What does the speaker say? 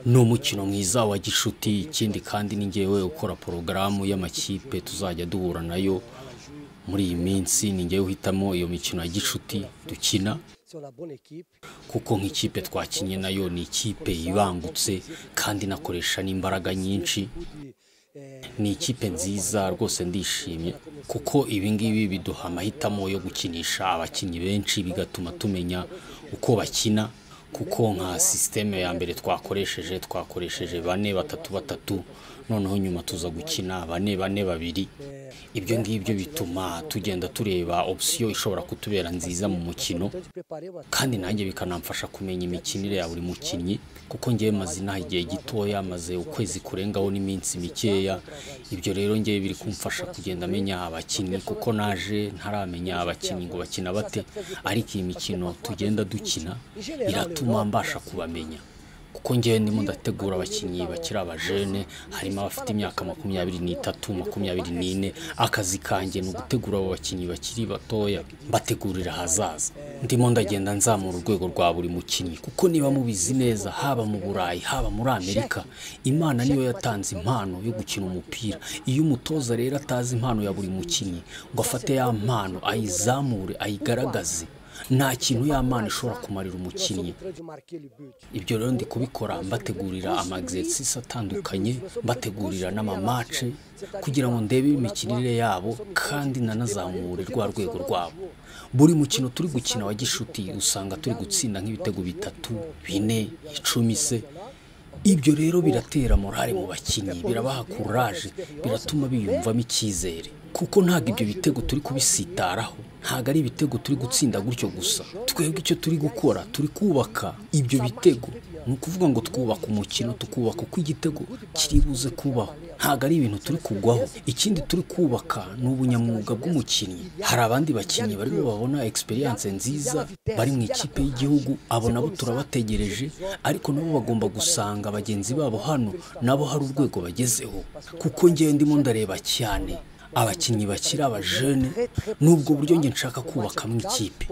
ni umukino mwiza wa gishuti ikindi kandi ni ngewe ukora porogaramu y'amakipe tuzajya duhura nayo muri iyi minsi ni ngewe uhitamo iyo mikino ya gishuti dukina kuko nk'ikipe twakinnye nayo ni ikipe yibangutse kandi inakoresha n'imbaraga nyinshi ni ikipe nziza rwose ndishimye kuko ibi ngibi biduha amahitamo yo gukinisha abakinnyi benshi bigatuma tumenya uko bakina kuko nka sisiteme ya mbere twakoresheje twakoresheje bane batatu batatu noneho nyuma tuza gukina bane bane babiri ibyo ngibyo bituma tugenda tureba opsiyo ishobora kutubera nziza mu mukino kandi nanjye bikanamfasha kumenya imikinire ya buri mukinnyi kuko ngewe maze inaha igihe gitoya maze ukwezi kurengaho n'iminsi mikeya ibyo rero ngewe biri kumfasha kugenda menya abakinnyi kuko naje ntaramenya abakinnyi ngo bakina bate ariko iyi mikino tugenda dukina iratuma mbasha kubamenya kuko ngewe ndimo ndategura abakinnyi bakiri abajene harimo abafite imyaka makumyabiri n'itatu makumyabiri n'ine akazi kanjye ni ugutegura abo bakinnyi bakiri batoya mbategurira ahazaza ndimo ndagenda nzamura urwego rwa buri mukinnyi kuko niba mubizi neza haba mu burayi haba muri amerika imana niyo yatanze impano yo gukina umupira iyo umutoza rero atazi impano ya buri mukinnyi ngo afate ya mpano ayizamure ayigaragaze nta kintu ya mpano ishobora kumarira umukinnyi ibyo rero ndi kubikora mbategurira amagizesisi atandukanye mbategurira n'amamace kugira ngo ndebe imikinire yabo kandi nanazamure rwa rwego rwabo buri mukino turi gukina wa gishuti usanga turi gutsinda nk'ibitego bitatu bine icumi se ibyo rero biratera morale mu bakinnyi birabaha kuraje biratuma biyumvamo icyizere kuko ntabwo ibyo bitego turi kubisitaraho ntabwo ari ibitego turi gutsinda gutyo gusa twebwe icyo turi gukora turi kubaka ibyo bitego ni ukuvuga ngo twubaka umukino tukubaka uko igitego kiribuze kubaho ntabwo ari ibintu turi kugwaho ikindi turi kubaka ni ubunyamwuga bw'umukinnyi hari abandi bakinnyi barimo babona egisperiyanse nziza bari mu ikipe y'igihugu abo nabo turabategereje ariko nabo bagomba gusanga bagenzi babo hano nabo hari urwego bagezeho kuko ngewe ndimo ndareba cyane abakinnyi bakiri abajene ni ubwo buryo nge nshaka kubakamo ikipe